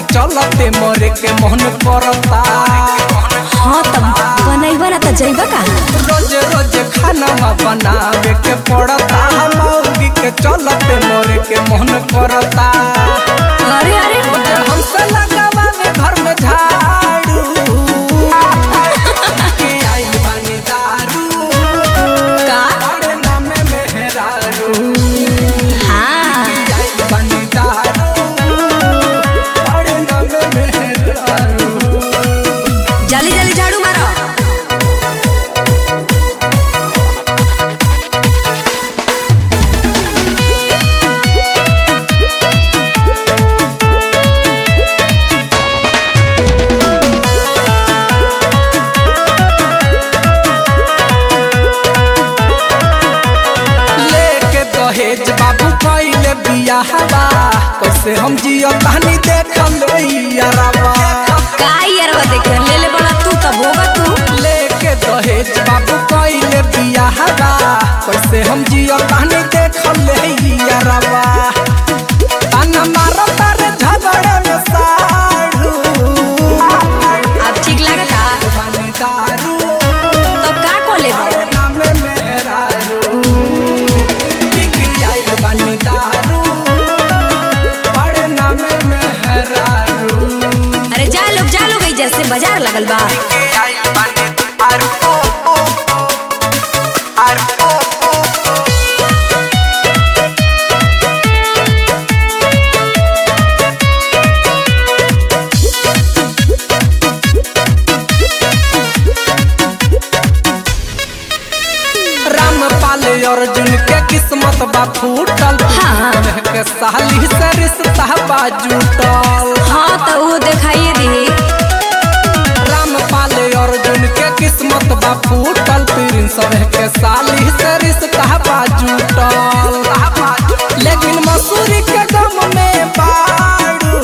चलते मरे के मन करता हाँ तब बनैबा ना त जइबा कहाँ रोज रोज खाना बनावे के पड़ता मौगी के चलते मरे के मन करता अरे अरे हमसे लगावा में घर में झाड़ू के आइल बानी दारू का बड़े नामे मेहरारू हाँ आइल बानी दारू बड़े नामे मेहरारू जल्दी जल्दी झाड़ू मारो लेके दहेज बाबू पहले बियाहवा कैसे हम जियो कहानी देखल यारवा का यारवा देखे ले ले बड़ा तू तब होगा तू लेके दहेज बाबू पहले बियाहवा कैसे हम जियो कहानी देखल यारवा ताना मारो तारे झगड़े में साढ़ू अब ठीक लगता बानी दारू तो का को ले नामे मेहरारू बिकी आइल बानी दारू बड़े नामे मेहरारू अरे जा लोग जा लोग ई जैसे बाजार लगल बा बिकी आइल बानी दारू ओ ओ आरू ओ ओ रामपाल अर्जुन के किस्मत बा फूटल हाँ। के साली से रिश्ता बा जुटल हाँ तो वो दिखाइए दी रामपाल अर्जुन के किस्मत बा फूटल प्रिंस के साली से रिश्ता बा जुटल लेकिन मसूरी के गम में बाड़ू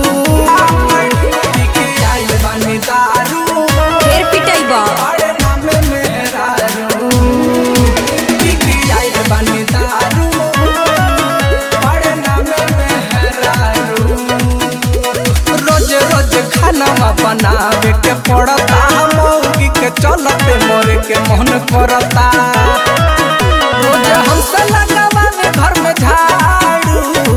बिकी आइल बानी दारू फिर पिटैबा बड़े नामे मेहरारू बिकी आइल बानी दारू बड़े नामे मेहरारू रोज रोज खाना बनावे के पड़ता मौगी के चलते मरे के मन करता रोज हमसे लगावा में घर में झाड़ू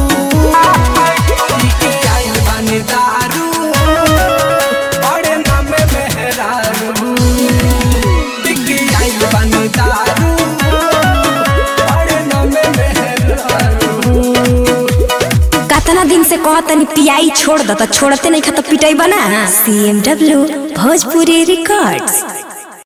बिकी आइल बानी दारू बड़े नामे मेहरारू बिकी आइल बानी दारू बड़े नामे मेहरारू कतना दिन से कहतनी पियाई छोड़ द त छोड़ते नहीं खा तो पिटैबा ना C M W Bhojpuri records